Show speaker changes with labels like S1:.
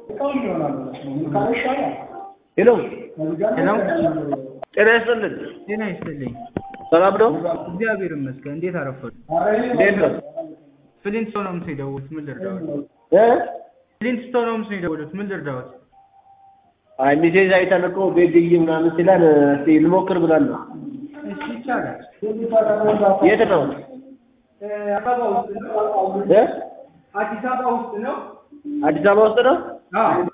S1: ሄሎ
S2: ሄሎ
S1: ጤና ይስጥልን።
S2: ጤና ይስጥልኝ።
S1: ሰላም ነው?
S2: እግዚአብሔር ይመስገን። እንዴት አረፈዱ?
S1: እንዴት ነው?
S2: ፍሊንስቶን ነው ምስል የደወሉት። ምን ልርዳዎት?
S1: እ?
S2: ፍሊንስቶን ነው ምስል የደወሉት። ምን ልርዳዎት?
S1: አይ ሚሴዝ አይተን እኮ ቤት ግይ ምናምን ሲለን እስቲ ልሞክር ብለን ነው።
S2: እሺ ይቻላል።
S1: የት ነው?
S2: አበባ ውስጥ ነው።
S1: እ?
S2: አዲስ አበባ ውስጥ ነው።
S1: አዲስ አበባ ውስጥ ነው?
S2: አዎ